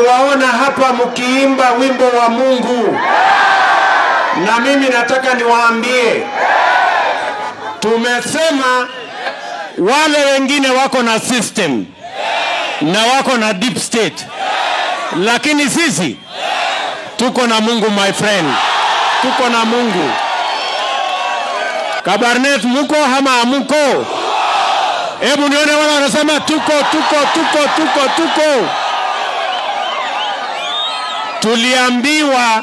nimewaona hapa mkiimba wimbo wa Mungu, na mimi nataka niwaambie, tumesema wale wengine wako na system na wako na deep state, lakini sisi tuko na Mungu my friend, tuko na Mungu. Kabarnet, muko ama hamuko? Hebu nione wale wanasema tuko, tuko, tuko, tuko, tuko. Tuliambiwa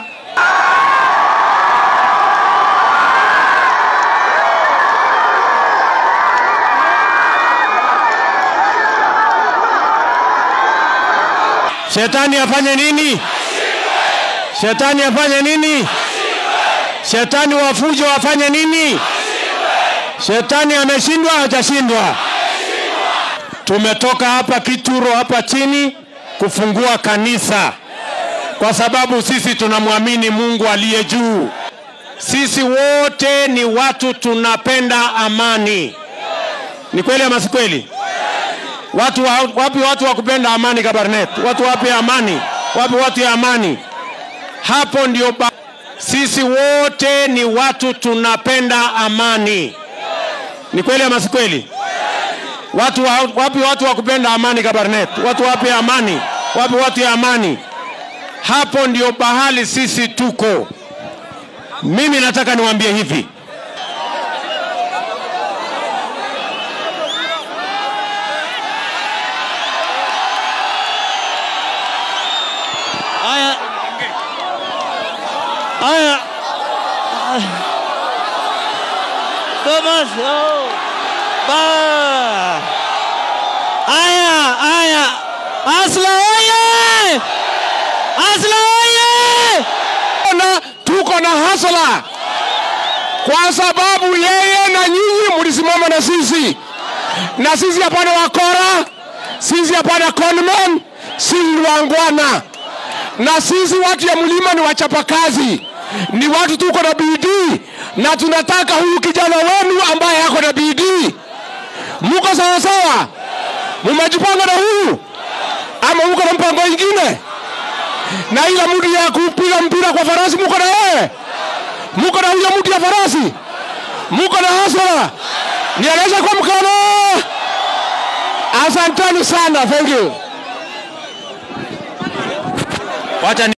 shetani afanye nini? Shetani afanye nini? Shetani wa fujo afanye nini? Shetani ameshindwa, hajashindwa? Tumetoka hapa Kituro hapa chini kufungua kanisa kwa sababu sisi tunamwamini Mungu aliye juu. Sisi wote ni watu tunapenda amani. Ni kweli ama si kweli? Watu wa, wapi watu wa kupenda amani Kabarnet? Watu wapi amani? Wapi watu ya amani? Hapo ndio ba... sisi wote ni watu tunapenda amani. Ni kweli ama si kweli? Watu wa, wapi watu wa kupenda amani Kabarnet? Watu wapi amani? Wapi watu ya amani? Hapo ndio bahali sisi tuko. Mimi nataka niwaambie hivi, Haya. Haya. Thomas. Oh. Ba. Haya, haya. Asla oye! Asla oye! na tuko na hasla kwa sababu yeye na nyinyi mlisimama na sisi, na sisi hapana wakora, sisi hapana conman, sisi ni wangwana, na sisi watu ya mlima ni wachapakazi, ni watu tuko na bidii, na tunataka huyu kijana wenu ambaye ako na bidii. Muko sawa sawa? Mumejipanga na huyu ama muko na mpango ingine? na ile mtu ya kupiga mpira kwa farasi muko na yeye, muko na huyo mtu ya farasi, muko na hasara, nieleze kwa mkono. Asanteni sana, thank you. Wacha